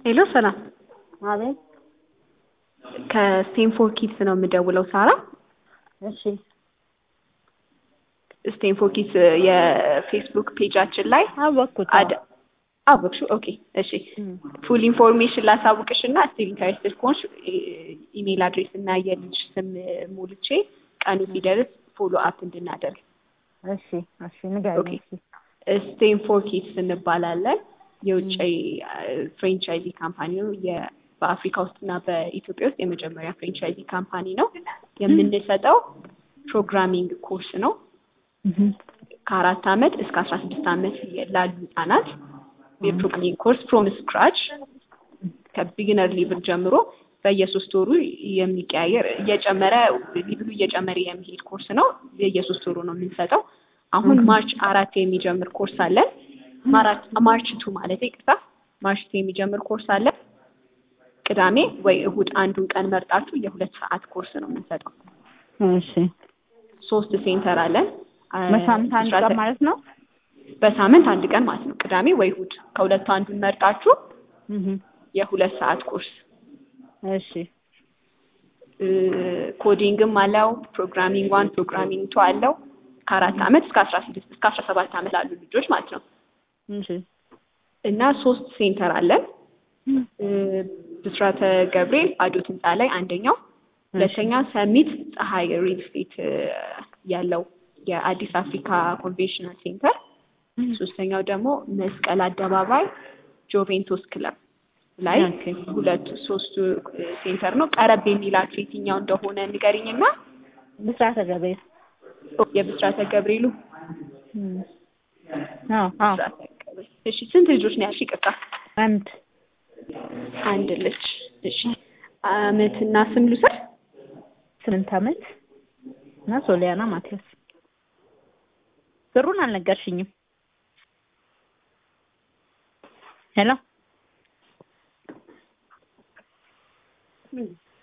ሄሎ ሰላም፣ አቤት። ከስቴንፎር ኪድስ ነው የምደውለው። ሳራ እሺ፣ ስቴንፎር ኪድስ የፌስቡክ ፔጃችን ላይ አወቅኩት። አድ አወቅሽው? ኦኬ እሺ። ፉል ኢንፎርሜሽን ላሳውቅሽ እና ስቲል ኢንተረስትድ ከሆንሽ ኢሜል አድሬስ እና የልጅ ስም ሞልቼ ቀኑ ሲደርስ ፎሎ አፕ እንድናደርግ። እሺ፣ እሺ፣ ንገሪኝ። ኦኬ። እሺ፣ ስቴንፎር ኪድስ እንባላለን። የውጭ ፍሬንቻይዚ ካምፓኒ ነው። የ- በአፍሪካ ውስጥ እና በኢትዮጵያ ውስጥ የመጀመሪያ ፍሬንቻይዚ ካምፓኒ ነው። የምንሰጠው ፕሮግራሚንግ ኮርስ ነው። ከአራት ዓመት እስከ አስራ ስድስት ዓመት ላሉ ህጻናት የፕሮግራሚንግ ኮርስ ፍሮም ስክራች ከቢግነር ሌቭል ጀምሮ በየሶስት ወሩ የሚቀያየር እየጨመረ ሊብሉ እየጨመረ የሚሄድ ኮርስ ነው። የየሶስት ወሩ ነው የምንሰጠው። አሁን ማርች አራት የሚጀምር ኮርስ አለን። ማራ- ማርች ቱ ማለት ይቅርታ፣ ማርች ቱ የሚጀምር ኮርስ አለን። ቅዳሜ ወይ እሁድ አንዱን ቀን መርጣችሁ የሁለት ሰዓት ኮርስ ነው የምንሰጠው። እሺ። ሶስት ሴንተር አለን። በሳምንት አንድ ብስራተ- ቀን ማለት ነው? በሳምንት አንድ ቀን ማለት ነው። ቅዳሜ ወይ እሁድ ከሁለቱ አንዱን መርጣችሁ እህ የሁለት ሰዓት ኮርስ እሺ። እ፣ ኮዲንግም አለው። ፕሮግራሚንግ ዋን ፕሮግራሚንግ ቱ አለው። ከአራት ዓመት እስከ አስራ ስድስት እስከ አስራ ሰባት ዓመት ላሉ ልጆች ማለት ነው። እሺ። እና ሶስት ሴንተር አለን። እ፣ ብስራተ ገብርኤል አዶት ህንፃ ላይ አንደኛው፣ ሁለተኛ ሰሚት ፀሐይ ሪል ስቴት እ፣ ያለው የአዲስ አፍሪካ ኮንቬንሽናል ሴንተር፣ ሶስተኛው ደግሞ መስቀል አደባባይ ጆቬንቶስ ክለብ ላይ ኦኬ። ሁለቱ ሶስቱ እ፣ ሴንተር ነው። ቀረብ የሚላችሁ የትኛው እንደሆነ ንገሪኝና ብስራተ ገብርኤል። የብስራተ ገብርኤሉ እም። አዎ፣ አዎ። ብስራተ ገብርኤል። እሺ ስንት ልጆች ነው ያልሽ? ይቅርታ አንድ አንድ ልጅ። እሺ አመትና ስም ልውሰድ። ስምንት ዓመት እና ሶሊያና ማቲያስ። ብሩን አልነገርሽኝም። ሄሎ